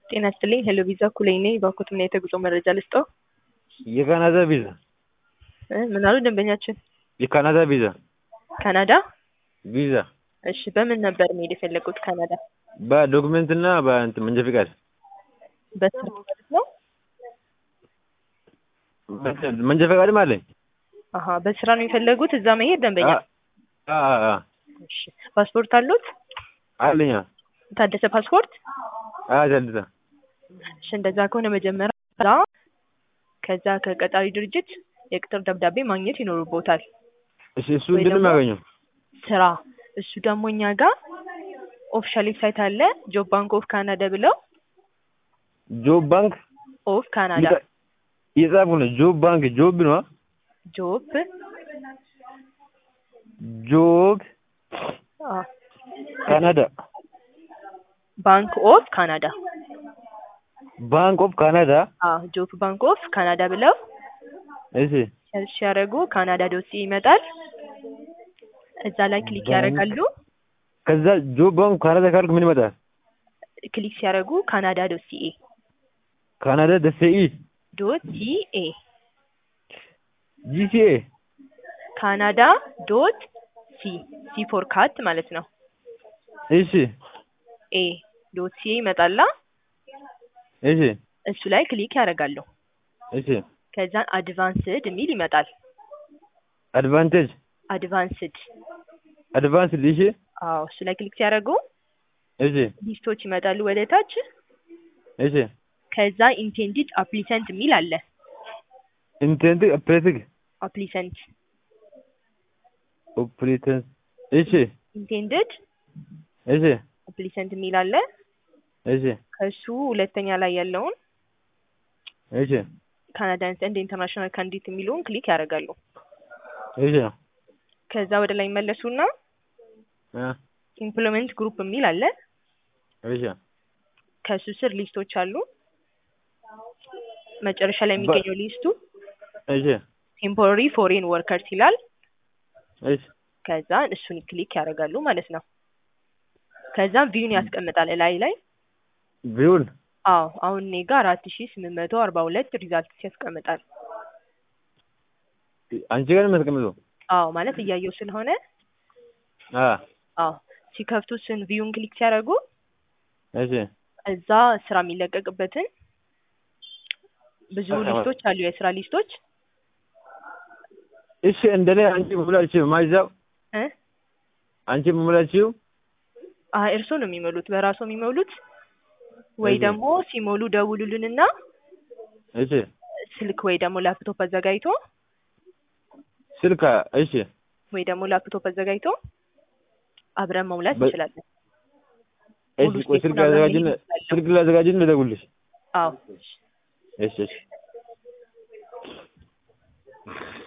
ጤና ይስጥልኝ ሄሎ ቪዛ ኩለኝ ነኝ። ባኮትና የተጉዞ መረጃ ልስጠው? የካናዳ ቪዛ እ ምን አሉ ደንበኛችን? የካናዳ ቪዛ ካናዳ? ቪዛ እሺ በምን ነበር መሄድ የፈለጉት ካናዳ? በዶክመንት እና በእንትን መንጃ ፈቃድ በስራ ማለት ነው? መንጃ ፈቃድም አለኝ። አሀ በስራ ነው የፈለጉት እዛ መሄድ ደንበኛ? አ አ አ እሺ ፓስፖርት አሉት? አለኝ። የታደሰ ፓስፖርት? አ ታድሳ እሺ እንደዛ ከሆነ መጀመሪያ እዛ ከዛ ከቀጣሪ ድርጅት የቅጥር ደብዳቤ ማግኘት ይኖርቦታል። እሺ እሱ እንዴት ነው የሚያገኘው? ስራ እሱ ደግሞ እኛ ጋር ኦፊሻል ዌብሳይት አለ ጆብ ባንክ ኦፍ ካናዳ ብለው ጆብ ባንክ ኦፍ ካናዳ እየጻፉ ነው። ጆብ ባንክ ጆብ ነው። ጆብ ጆብ አ ካናዳ ባንክ ኦፍ ካናዳ ባንክ ኦፍ ካናዳ አ ጆብ ባንክ ኦፍ ካናዳ ብለው እሺ ሰርች ሲያደርጉ ካናዳ ዶት ሲኤ ይመጣል። እዛ ላይ ክሊክ ያደርጋሉ። ከዛ ጆብ ባንክ ካናዳ ካልክ ምን ይመጣል? ክሊክ ሲያደርጉ ካናዳ ዶት ሲኤ ካናዳ ደሴኢ ዶት ሲኤ ጂሲኤ ካናዳ ዶት ሲ ሲ ፎር ካት ማለት ነው። እሺ ኤ ዶት ሲኤ ይመጣላ። እሺ እሱ ላይ ክሊክ ያደርጋሉ። እሺ ከዛን አድቫንስድ የሚል ይመጣል። አድቫንቴጅ አድቫንስድ አድቫንስድ እሺ አዎ እሱ ላይ ክሊክ ሲያደርጉ እሺ ሊስቶች ይመጣሉ ወደ ታች። እሺ ከዛ ኢንቴንዲድ አፕሊሰንት የሚል አለ። ኢንቴንት ኦፕሬቲንግ አፕሊሰንት ኦፕሬተንስ እሺ ኢንቴንድድ እሺ አፕሊሰንት የሚል አለ። እሺ ከሱ ሁለተኛ ላይ ያለውን እሺ ካናዳንስ እንደ ኢንተርናሽናል ካንዲዴት የሚለውን ክሊክ ያደርጋሉ። እሺ ከዛ ወደ ላይ መለሱና አ ኢምፕሎይመንት ግሩፕ የሚል አለ። እሺ ከሱ ስር ሊስቶች አሉ። መጨረሻ ላይ የሚገኘው ሊስቱ እሺ ቴምፖራሪ ፎሬን ወርከርስ ይላል። እሺ ከዛ እሱን ክሊክ ያደርጋሉ ማለት ነው። ከዛም ቪውን ያስቀምጣል ላይ ላይ ቪውን አዎ አሁን እኔ ጋር አራት ሺ ስምንት መቶ አርባ ሁለት ሪዛልት ያስቀምጣል። አንቺ ጋር ነው የሚያስቀምጠው? አዎ ማለት እያየው ስለሆነ አ አዎ ሲከፍቱ ስን ቪውን ክሊክ ሲያደርጉ እሺ እዛ ስራ የሚለቀቅበትን ብዙ አዎ። ሊስቶች አሉ፣ የስራ ሊስቶች እሺ እንደኔ አንቺ መሙላችሁ ማይዛው እ አንቺ መሙላችሁ አይ እርሶ ነው የሚሞሉት፣ በራሶ የሚሞሉት ወይ እሺ። ደግሞ ሲሞሉ ደውሉልንና እሺ ስልክ ወይ ደግሞ ላፕቶፕ አዘጋጅቶ ስልክ እሺ ወይ ደግሞ ላፕቶፕ አዘጋጅቶ አብረን መሙላት በ- እንችላለን። እሺ ሙሉ ቆይ ስቴፑን ስልክ አብረን ላዘጋጅን መሄድ እንችላለን። ስልክ ላዘጋጅን ልደውልሽ አዎ እሺ እሺ